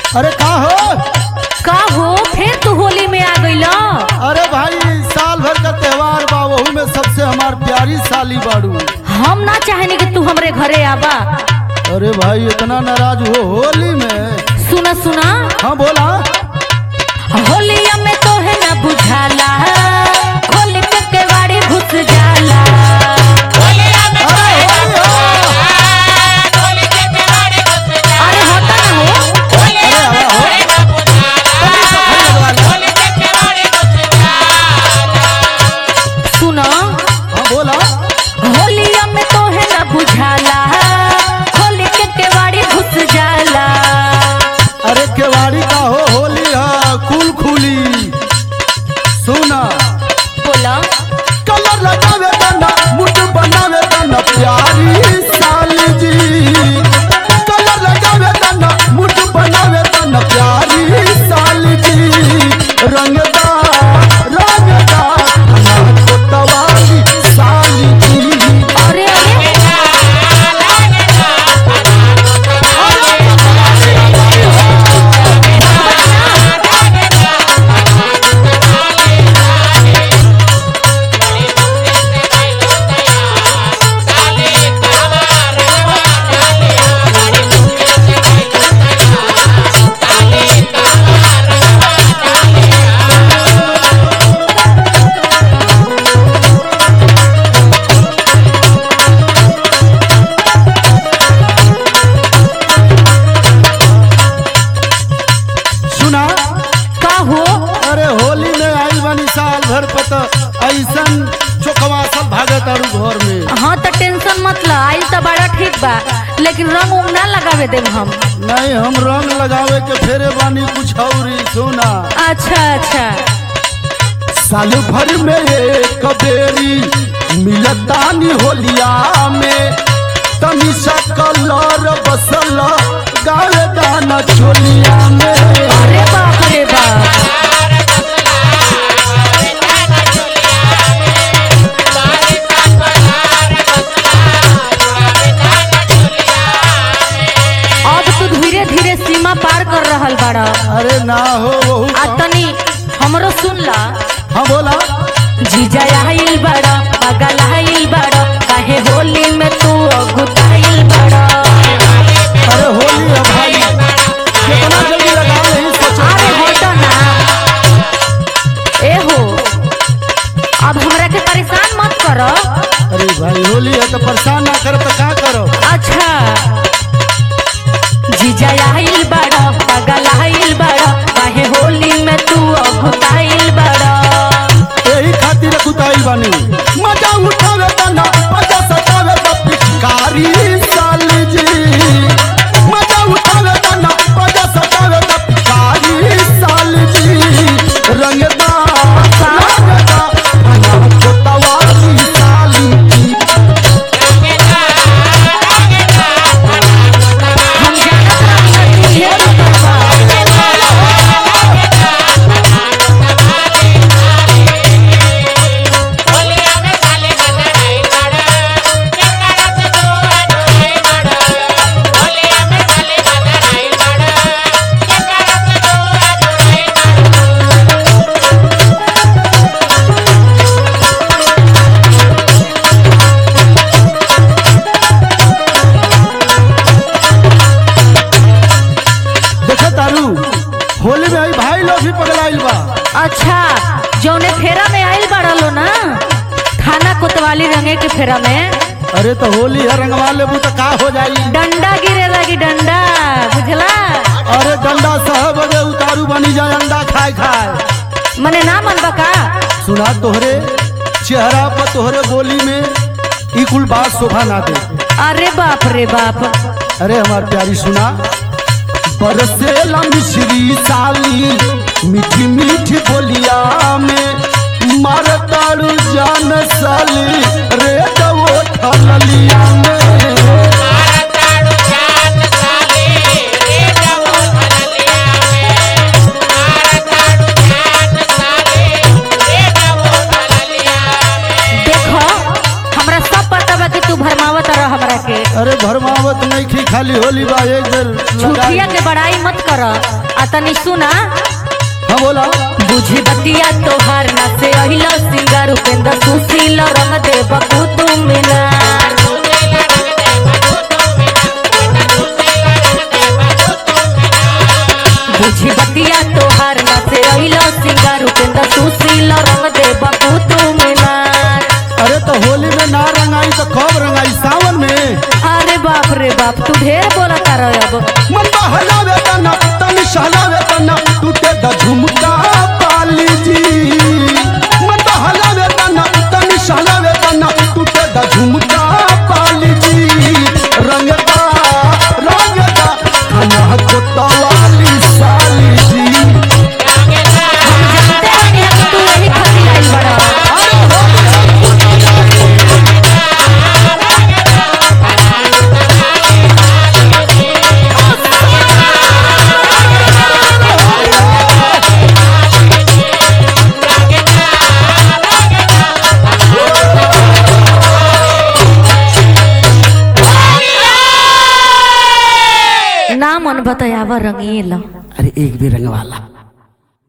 अरे का हो का हो फिर तू होली में आ गइल अरे भाई साल भर का त्योहार बा वहू में सबसे हमार प्यारी साली बाड़ू हम ना चाहेनी कि तू हमरे घरे आबा अरे भाई इतना नाराज हो होली में सुना सुना हाँ बोला होलिया में तो है ना बुझाला होली पे केवाड़ी घुस जाला अरे होली हो अरे होता ना हो अरे हवा हो तभी तो खरीद वाला। सुना हाँ बोला होलिया में तो है ना बुझाला होली के केवाड़ी घुस जाला अरे केवाड़ी का हो होली है कुल खुली सुना बोला कलर लगावे तना मुठ बनावे तना प्यारी साली जी कलर लगावे तना मुठ बनावे तना प्यारी साली जी रंगदा रंगदा नाच तवाली साली जी अरे अरे सुना का हो अरे होली में आई बनी साल भर पता ऐसन चोखवा सब भागत आरू घर में हाँ तो टेंशन मत ला आई तो बड़ा ठीक बा लेकिन रंग उंग ना लगावे देब हम नहीं हम रंग लगावे के फेरे बानी कुछ और सुना अच्छा अच्छा साल भर में एक बेरी मिलतानी होलिया में तनी सा कलर बसल गावे दाना चोलिया में अरे बाप रे बाप अब तू धीरे धीरे सीमा पार कर रहल बाड़ा अरे ना हो वहू आ तनी हमरो सुन ला हाँ बोला जीजा आइल बड़ा पगल आइल बड़ा काहे होली में तू अगुताइल बड़ा अरे होली है भाई कितना जल्दी लगा नहीं सोचा अरे हटो ना ए हो अब हमरा के परेशान मत करो अरे भाई होली है तो परेशान ना कर तो का करो अच्छा जीजा आइल बड़ा पगल आइल बड़ा काहे होली में तू अगुताइल बड़ा यही खातिर कुताई बानी मजा उठावे तना मजा सतावे तो पिचकारी साली जी मजा उठावे तना मजा सतावे तो पिचकारी साली जी रंगदा रंगदा नाच तवाली साली जी हम जानत रहनी कि ढेर बा। देखा तारू होली में आई भाई लोग भी पगलाइल बा अच्छा जौने फेरा में आइल बड़ा लो ना थाना कोतवाली रंगे के फेरा में अरे तो होली है रंगवा लेबू तो का हो जाई डंडा गिरे लगी डंडा बुझला अरे डंडा साहब अरे उतारू बनी जाए अंडा खाए खाए मने ना मन बका सुना तोहरे चेहरा पर तोहरे बोली में ई कुल बात शोभा ना दे अरे बाप रे बाप अरे हमार प्यारी सुना बरसेला मिश्री साली मीठी मीठी बोलिया में मारताड़ू जान साली रे दवो ठलिया में देखो हमरा सब पता बा कि तू भरमावत रह हमरा के अरे भरमावत नहीं खी खाली हो होली बा एक बेर लगा झूठिया के बड़ाई मत कर आ तनी सुना हाँ बोला बुझी बतिया तोहार ना से अहिला सिंगार उपेंद्र सुशील रंग दे बकू तू मिला बुझी बतिया तोहार ना से अहिला सिंगार उपेंद्र सुशील रंग दे बकू तू मिला अरे तो होली में ना रंगाई तो कब रंगाई सावन में अरे बाप रे बाप तू ढेर बोला तारा अब मन हलावे तना तन सहलावे तना टूटे द झुमका पाली जी मन हलावे तना तन सहलावे तना टूटे द झुमका पाली जी रंगता रंगता खाना को तवाली साली जी हम जानते बानी कि तू यही खातिर आइल बड़ा ना मन बतायावा रंगीला अरे एक भी रंग वाला